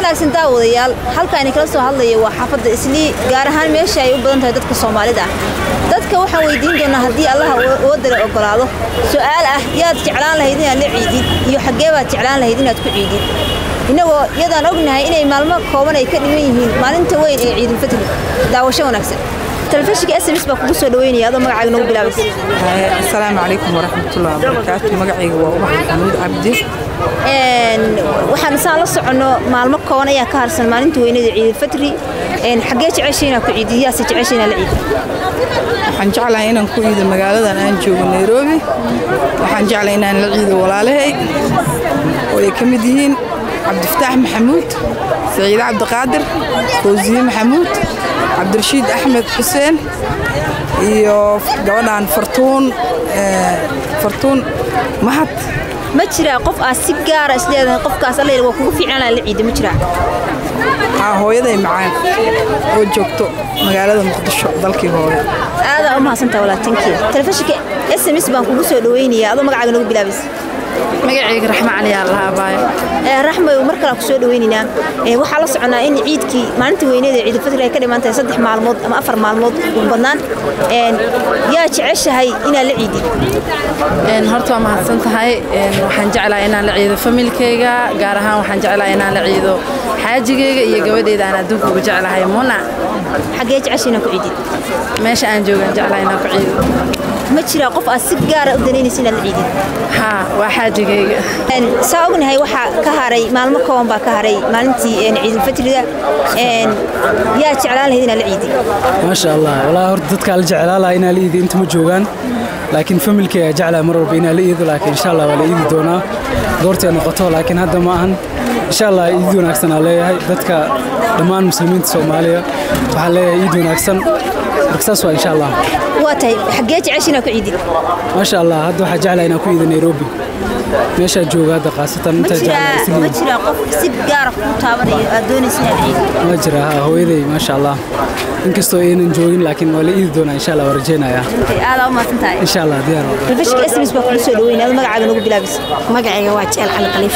wanaagsan daawadayaal halkaani kala soo hadlaya waa xaafadda islii gaar ahaan meesha ay u badan tahay dadka soomaalida ah dadka waxaan weydiin doonaa haddii allaha wadala ogolaado su'aal ah yaad jeclaan lahayd inaad la ciidid iyo xaggee baad jeclaan lahayd inaad ku ciidid innagoo iyadaan ognahay inay maalmo kooban ay ka dhiman yihiin maalinta weyn ee ciidulfitri daawasho wanaagsan telefishinka s m s baa kugu soo dhaweynaya adoo magacaaga nagu bilaabaysa asalaamu calaykum waraxmatullahi wabarakaatu magacayga waa ubax maxamuud cabdi waxaan saan la soconno maalmo kooban ayaa ka harsan maalinta weynada ciidulfitri xaggee jeceshay inaad ku ciidid yaase jeceshay inaad la ciidid waxaan jeclahay inaan ku ciido magaaladan aan joogo nairobi waxaan jeclahay inaan la ciido walaalahay oo ay ka mid yihiin cabdifataax maxamuud saciide cabdiqaadir fawsiye maxamuud cabdirashiid axmed xuseen iyo gabadhan fartuun fartuun mahad ma jiraa qof aad si gaara isleedahay qofkaas alla waa kugu fiicnaan la ciida ma jiraa haa hooyaday macaan oo joogto magaalada muqdisho dalkii hooyo aadaa u mahadsantaa walaatankeeda telefishinka s m s baan kugu soo dhaweynayaa adoo magacaaga nagu bilaabaysa magacayga raxmo cali aa lahaa baayo raxmay mar kale ku soo dhaweynaynaa waxaa la soconaa in ciidkii maalinta weyneeda ciidulfitri ay ka dhiman tahay saddex maalmood ama afar maalmood ugu badnaan yaa jeceshahay inaad la ciidid horta waa mahadsan tahay waxaan jeclahay inaan la ciido familkayga gaar ahaan waxaan jeclahay inaan la ciido xaajigayga iyo gabadheyda aan adduunka uga jeclahay muna xaggee jecesha inaad ku ciidid meesha aan joogaan jeclahay inaan ku ciido ma jiraa qof aad si gaara u danaynaysa inaad la ciidid haa waa xaajigayga saa ognahay waxaa ka haray maalmo kooban baa ka haray maalintii ciidulfitriga yaa jeclaan lahayd inaad la ciidid maasha allah walaa horta dadkaa la jeclaa lahaa inaa la iidi inta ma joogaan laakiin familkay ayaa jeclaa mar walba inaa la iido laakiin insha allah waa la iidi doonaa goortay noqoto laakiin hadda ma ahan insha allah iid wanaagsan aa leeyahay dadka dhammaan muslimiinta soomaaliya waxaan leeyahay iid wanaagsan marka saas waa insha allah waa tahay xaggee jecesha inaad ku ciidid maasha allah hadda waxaa jeclaa inaan ku iido nairobi meeshaa jooga hadda khaasatan intaa jeclaa ma jiraa qof si gaara ku taabanayo aad doonaysa inaad ciidid ma jira haa hooyaday maasha allah inkastoo aynan joogin laakiin waa la iidi doonaa insha allah waa rajeynayaa aadaa u mahadsan tahay insha allah diyaar telefishinka s m s baa kugu soo dhaweynaya adoo magacaaga nagu bilaabaysa magacayga waa jeel cali khaliif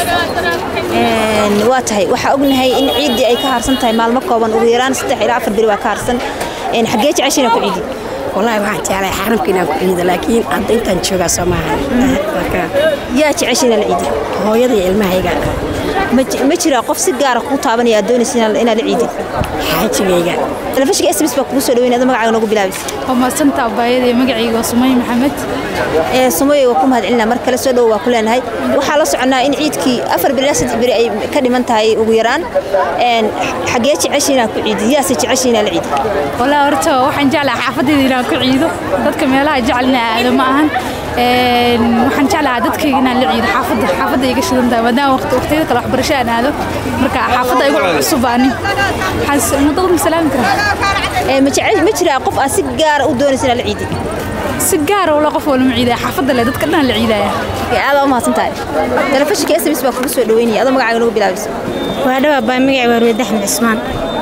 waa tahay waxaa ognahay in ciiddii ay ka harsan tahay maalmo kooban ugu yaraan saddex ilaa afar beri waa ka harsan xaggee jecesha inaad ku ciidid wallaahi waxaan jeclahay xaramka inaan ku ciido laakiin hadda intaan joogaa soo maahan yaa jecesha inaad la ciidid hooyada iyo ilmahayga ma jiraa qof si gaara kuu taabanaya aad doonaysa inaad la ciidid xaajigayga telefishinka s m s baa kugu soo dhaweynaya adoo magacaaga nagu bilaabaysa waa mahadsanta abaayadee magacayga waa sumay maxamed sumaye waa ku mahadcelinaa mar kale soo dhowo waa ku leenahay waxaa la soconaa in ciidkii afar beri ilaa saddex beri ay ka dhiman tahay ugu yaraan xaggee jecesha inaad ku ciidid yaase jecesha inaad la ciidid walaa horta waxaan jeclaha xaafaddeeda inaan ku ciido dadka meelaha jecelna aado ma ahan waxaan jeclahaa dadkayga inaan la ciido xaafadda xaafadda iga shidan tahay maadaama waqtiyada kale waxbarasho aan aado marka xaafadda igu cusub ani waxaan muddada ma salaami karaa ma jiraa qof aad si gaara u doonaysa inaad la ciidid si gaara wala qof walma ciidaya xaafadda le dadka dhan la ciidaya aadaa u mahadsan tahay telefishinka s m s baa kugu soo dhaweynaya adoo magacaaga nagu bilaabaysa waa dhawaa baa magacay waa ruweyd axmed cismaan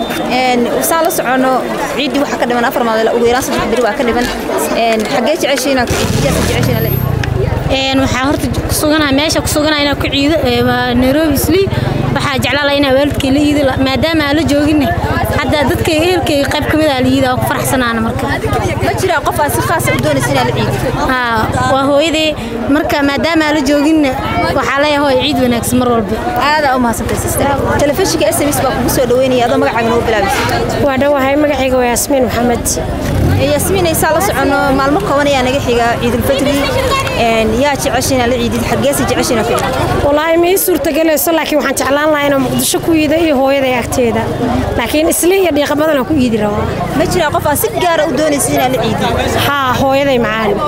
saan la socono ciiddii waxaa ka dhiman afar maalin ugu yaraan saddex beri waa ka dhiman xaggee jeceshay inaad ku ciidid yaase jeceshay inaad la ciidid waxaa horta kusuganaa meesha kusuganaa inaan ku ciido nairobi islii waxaa jeclaa lahaa inaa waalidkay la iido maadaama aan la jooginne hadda dadkay ehelkayga qayb ka mid aa la iida waa ku faraxsanaana marka ma jiraa qof aad si khaasa u doonaysa inaad la ciidid haa waa hooyaday marka maadaama aan la jooginne waxaa leeyahay hooy ciid wanaagsan mar walba aadaa u mahadsantay sister telefishinka s m s baa kugu soo dhaweynaya adoo magacaaga nagu bilaabaysa waa dhowahay magacayga waa yaasmiin maxamed yaasmiin aysaa la socono maalmo kooban ayaa naga xiga ciidulfitri yaa jecesha inaad la ciidid xaggeese jecesha inaad ku ciidid wallaahi ma ii suurtagelayso laakiin waxaan jeclaan lahaa inaan muqdisho ku iido iyo hooyaday agteeda laakiin isli iyo dhiiqa badan aan ku iidi rabaa ma jiraa qof aad si gaara u doonaysa inaad la ciidid haa hooyaday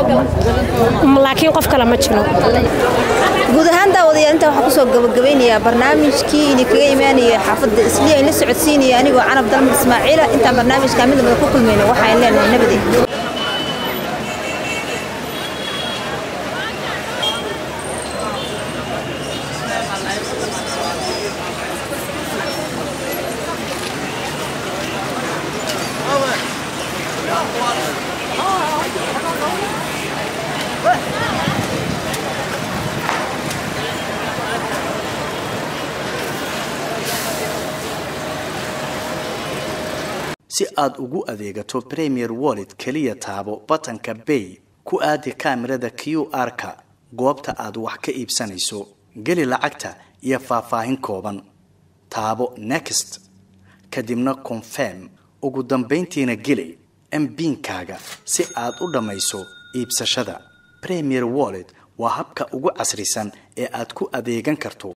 macaan laakiin qof kale ma jiro guud ahaan daawadayaal intaa waxaa kusoo gabagabeynayaa barnaamijkii idinkaga imaanaya xaafadda isliya in la socodsiinaya anigoo canab dalmar ismaaciila intaan barnaamijka mid lamada ku kulmayno waxaan leenahay nabadey si aad ugu adeegato premier wallet keliya taabo batanka bay ku aadi kaamirada q r-ka goobta aad wax ka iibsanayso geli lacagta iyo faahfaahin kooban taabo next kadibna confirm ugu dambayntiina geli mbiinkaaga si aad u dhammayso iibsashada premier wallet waa habka ugu casrisan ee aad ku adeegan karto